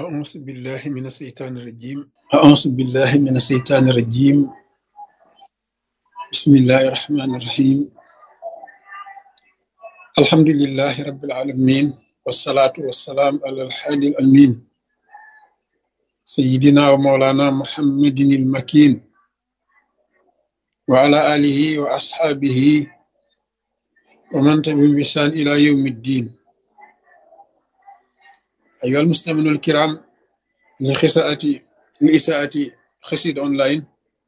أعوذ بالله من الشيطان الرجيم أعوذ بالله من الشيطان الرجيم بسم الله الرحمن الرحيم الحمد لله رب العالمين والصلاة والسلام على الحادي الأمين سيدنا ومولانا محمد المكين وعلى آله وأصحابه ومن تبعهم بإحسان إلى يوم الدين أيها المستمعون الكرام لخساءة لإساءة خسيد أونلاين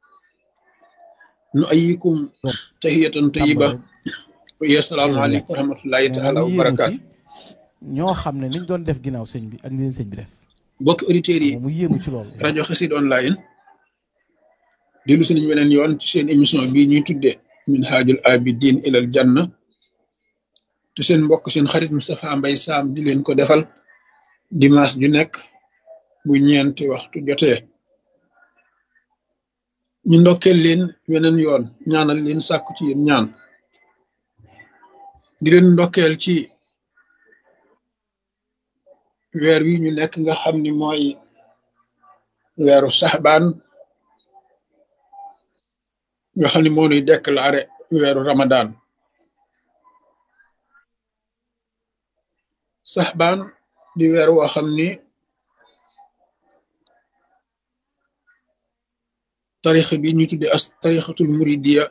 نؤيكم تحية طيبة ويا السلام عليكم ورحمة الله تعالى وبركاته ñoo xam ne niñ doon def ginnaaw sëñ bi ak ni leen sëñ bi def bokki auditeurs yi mu yéemu ci loolu rajo xasid online dellu si nañ beneen yoon ci seen émission bii ñuy tudde min haajul abidin ilal janna te seen mbokk seen xarit Moustapha Mbaye Sam di leen ko defal dimanche ju nekk bu ñeenti waxtu jotee ñu ndokkeel leen weneen yoon ñaanal leen sàkku ci yéen ñaan di leen ndokkeel ci weer wi ñu nekk nga xam ni mooy weeru saxbaan nga xam ni moo nuy déclaré weeru ramadan saxbaan di weer woo xam ni tarixa bi ñu tudde as tarixatul muridiya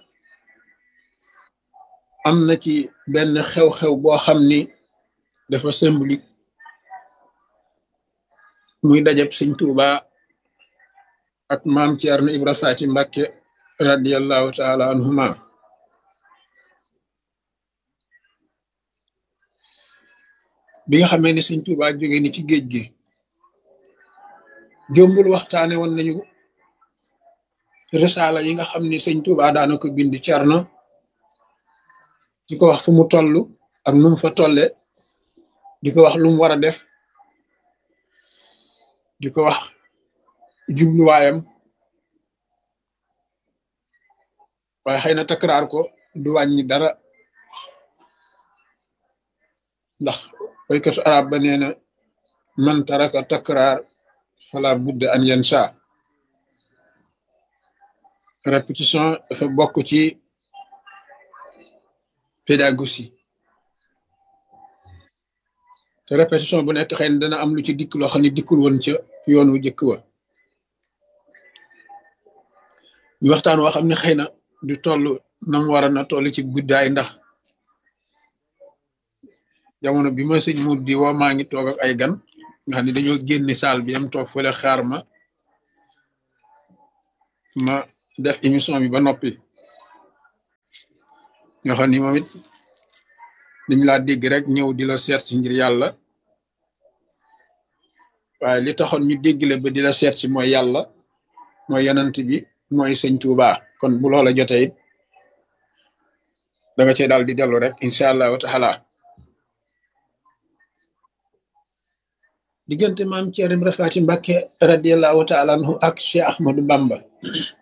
am na ci benn xew-xew boo xam ni dafa symbolique muy dajab sëñ Tuuba ak maam Ceerno Ibra Faati Mbàkke radiallahu taala anhuma bi nga xamee ni sëñ Tuuba jóge ni ci géej gi jombul waxtaane woon nañu risaala yi nga xam ni sëñ Tuuba daana ko bind Cerno di ko wax fu mu toll ak nu mu fa tolle di ko wax lu mu war a def di ko wax jubluwaayam waaye xëy na takraar ko du wàññi dara ndax waykatu arab ba nee na man taraka takraar fala budda an yansa répétition dafa bokk ci pédagogie te répétition bu nekk xëy na dana am lu ci dikk loo xam ne dikkul woon ca yoon wu jëkk wa ñu waxtaan woo xam ne xëy na du toll nam war a na toll ci guddaay ndax jamono bi ma sëñ mut di woo maa ngi toog ak ay gan nga xam ne dañoo génni saal bi am toog fële xaar ma ma def émission bi ba noppi ñoo xam ni moom it dañ laa dégg rek ñëw di la seet si ngir yàlla waaye li taxoon ñu dégg la ba di la seet si mooy yàlla mooy yanant bi mooy sëñ Tuuba kon bu loola jotee it da nga cee daal di dellu rek incha allahu taala diggante maam Ceerno Ibra Faati Mbàkke radiallahu taala anhu ak Cheikh Ahmadou Bamba